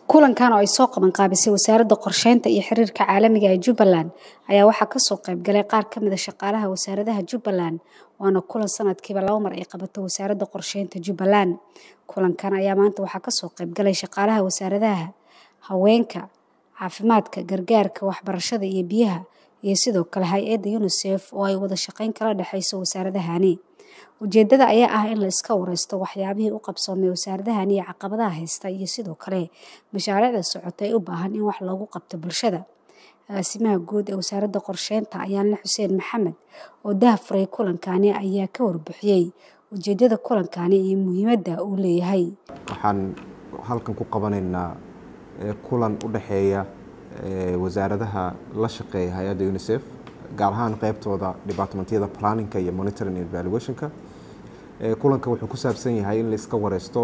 kulankan oo ay soo qaban qaabisay wasaaradda qorsheynta iyo xiriirka caalamiga ee jubbaland ayaa waxaa kasoo qayb galay qaar ka mid a shaqaalaha wasaaradaha jubbaland waana kulan sanadkiiba laba mar ay qabato wasaaradda qorsheynta jubbaland kulankan ayaa maanta waxaa kasoo qayb galay shaqaalaha wasaaradaha haweenka caafimaadka gargaarka waxbarashada iyo biyaha iyo sidoo kale hay-adda unisef oo ay wada shaqeyn kala dhexeyso wasaaradahani ujeedada ayaa ah in la iska wareysto waxyaabihii u qabsoomay wasaaradahani iyo caqabadaha haysta iyo sidoo kale mashaariicda socota ee u baahan in wax loogu qabto bulshada agaasimaha guud ee wasaaradda qorsheynta ayaanle xuseen maxamed oo dahafuray kulankani ayaa ka warbixiyey ujeedada kulankani iyo muhiimadda uu leeyahay waxaan halkan ku qabanaynaa kulan u dhexeeya wasaaradaha la shaqeeya hay-adda unisef gaar ahaan qeybtooda departmentyada planninka iyo monitoring and evaluationka kulanka wuxuu ku saabsan yahay in la iska wareysto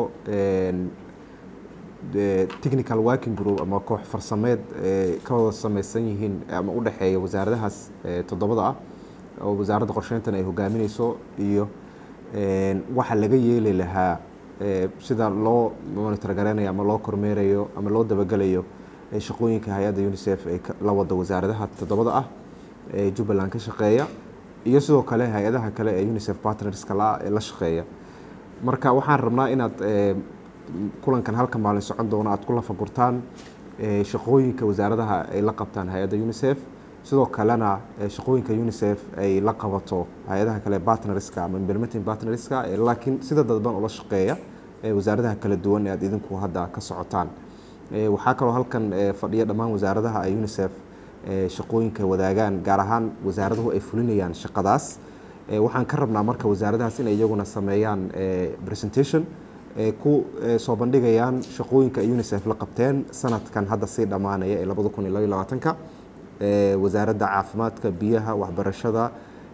technical working group ama koox farsameed ka wada sameysan yihiin ama u dhexeeya wasaaradahaas toddobada ah oo wasaaradda qorsheyntan ay hogaamineyso iyo waxa laga yeeli lahaa sida loo monitor gareynayo ama loo kormeerayo ama loo dabagelayo shaqooyinka hay-adda unisef ee la wada wasaaradaha toddobada ah ee jubbaland ka shaqeeya iyo sidoo kale hay-adaha kale ee unisef partnerska la ee la shaqeeya marka waxaan rabnaa inaad kulankan halka maalin socon doono aad ku lafagurtaan shaqooyinka wasaaradaha ay la qabtaan hay-adda unisef sidoo kalena shaqooyinka unisef ay la qabato hay-adaha kale partnerska ama implementing partnerska laakiin sida dadban ula shaqeeya wasaaradaha kala duwan ee aad idinku hadda ka socotaan waxaa kaloo halkan fadhiya dhammaan wasaaradaha ay unisef shaqooyinka wadaagaan gaar ahaan wasaaraduhu ay fulinayaan shaqadaas waxaan ka rabnaa marka wasaaradahaas inay iyaguna sameeyaan presentation ku soo bandhigayaan shaqooyinka ay unisef la qabteen sanadkan hadda sii dhammaanaya ee labada kun iyo labaiyo labaatanka wasaaradda caafimaadka biyaha waxbarashada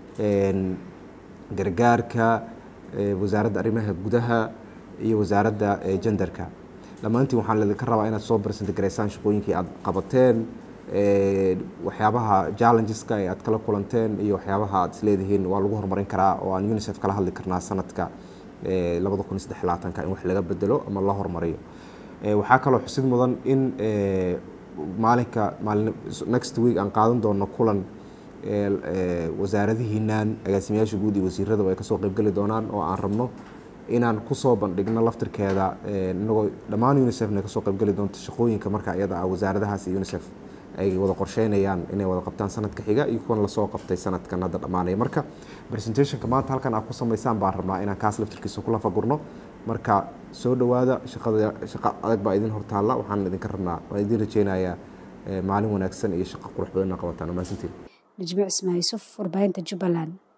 gargaarka wasaaradda arrimaha gudaha iyo wasaaradda jenderka dhammaantiin waxaan idinka rabaa inaad soo barsanta garaysaan shaqooyinkii aad qabateen waxyaabaha challengeska ee aad kala kulanteen iyo waxyaabaha aad isleedihiin waa lagu horumarin karaa oo aan unisef kala hadli karnaa sanadka labada kun iyo saddex labaatanka in wax laga bedelo ama la horumariyo waxaa kaloo xusid mudan in maalinka maalin next week aan qaadan doono kulan wasaaradihiinaan agaasimayaasha guud iyo wasiirada ay kasoo qeybgeli doonaan oo aan rabno inaan kusoo bandhigno laftirkeeda inagoo dhammaan unisefna kasoo qeybgeli doonto shaqooyinka marka iyada ah wasaaradahaas iyo unisef ay wada qorsheynayaan inay wada qabtaan sanadka xiga iyo kuwan lasoo qabtay sanadkan hadda dhammaanaya marka presentationka maanta halkan aad ku samaysaan baan rabnaa inaan kaas laftirkiisa kula fagurno marka soo dhowaada shaqada shaqa adag baa idin hortaalla waxaan idinka rabnaa waan idin rajeynayaa maalin wanaagsan iyo shaqo qurux badan inaa qabataan mahadsantiin najmo cismaa yuusuf warbaahinta jubbaland